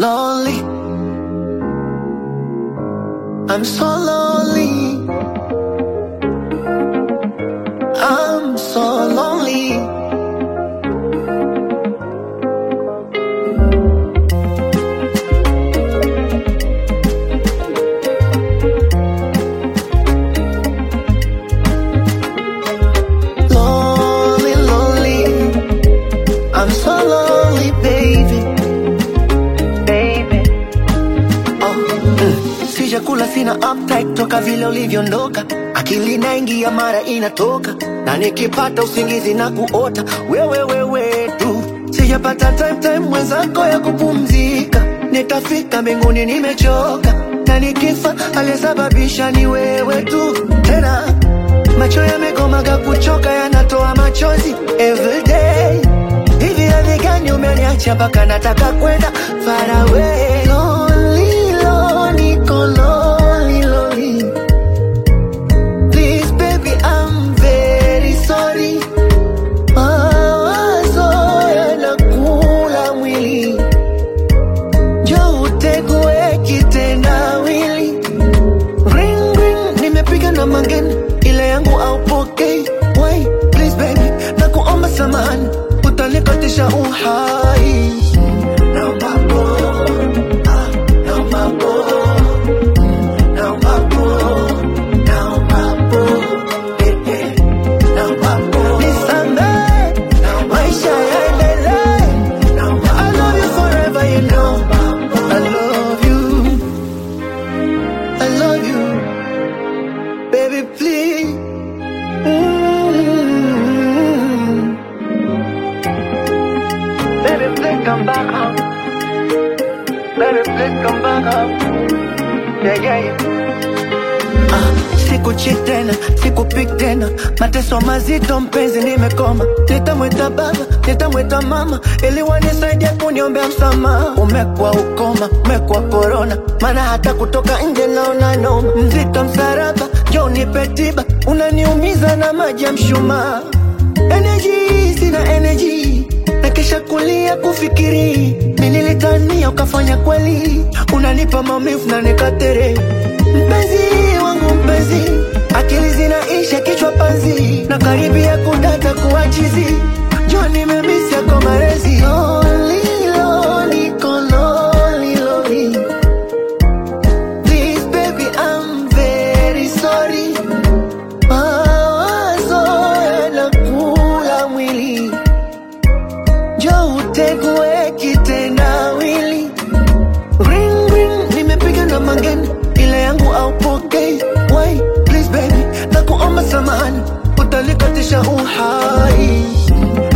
lonely. I'm so lonely. I'm so lonely. Lonely, lonely. I'm so lonely, baby. Baby. Oh, mm. Sijakula sina appetite toka vile ulivyoondoka, akili inaingia mara inatoka, na nikipata usingizi na kuota wewe wewe tu. Sijapata time time mwenzako ya kupumzika, nitafika mbinguni nimechoka, na nikifa aliyesababisha ni wewe tu tena macho yamegomaga kuchoka, yanatoa machozi everyday. Hivi hadhi gani umeniacha mpaka nataka kwenda far away? Lonely, lonely, niko lonely, lonely. Please baby, I'm very sorry. Mawazo yanakula mwili, njoo utegue kitendawili Ring ring, nimepiga na mangeni, ile yangu aupokei. Why, please baby, nakuomba samahani, utanikatisha uhai. Naomba pole, ah, naomba pole, naomba pole, naomba pole, eh, eh, naomba pole. Nisamehe, maisha yaendelee. I love you forever, you know. I love you. I love you, baby, please. Mm. Baby, please come back home. Baby, please come back home. Yeah, yeah, yeah. Ah, sikuchi tena, sikupik tena, mateso mazito mpenzi, nimekoma. Nitamwita baba, nitamwita mama, ili wanisaidia kuniombea msamaha. Umekuwa ukoma, umekuwa korona, maana hata kutoka nje naona noma. Mzito msaraba, njoo nipe tiba, unaniumiza na maji ya mshumaa. Energy, sina energy na kisha kulia kufikiri nililitania ukafanya kweli, unanipa maumivu na nikatere. Mpenzi wangu mpenzi, akili zinaisha kichwa panzi, na karibia kudata kuachizi, jua nimemisi yako marezi. Lonely, lonely, niko lonely, lonely. Please baby, I'm very sorry. Mawazo yanakula mwili Njoo utegue kitendawili. Ring ring, nimepiga na mangeni, ile yangu aupokei. Why, please baby, nakuomba samahani, utanikatisha uhai.